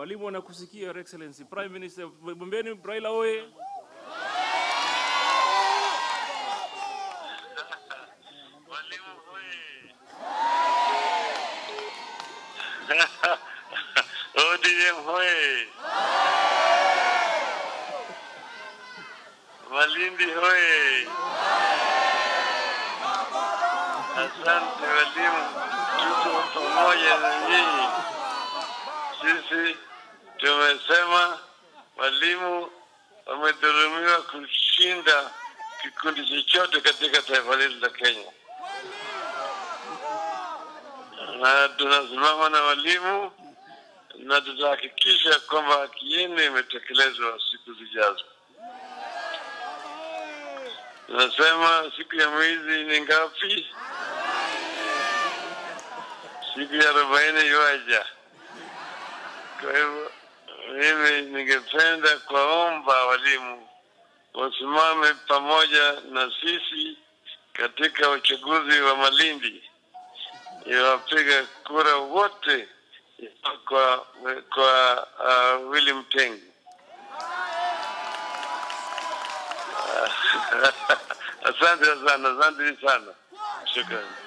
Walimu wanakusikia Your Excellency. Prime Minister, mwambieni Raila oye. Walimu hoye! ODM hoye! Malindi hoye! Asante walimu, tuko pamoja na nyinyi. Sisi tumesema walimu wamedhulumiwa kushinda kikundi chochote katika taifa letu la Kenya, na tunasimama na walimu na tutahakikisha kwamba haki yenu imetekelezwa siku zijazo. Tunasema siku ya mwezi ni ngapi? Siku ya arobaini iwaja. Kwa hivyo mimi ningependa kuwaomba walimu wasimame pamoja na sisi katika uchaguzi wa Malindi, iwapiga kura wote kwa kwa uh, Willy Mtengi. Asante sana, asante sana, shukrani.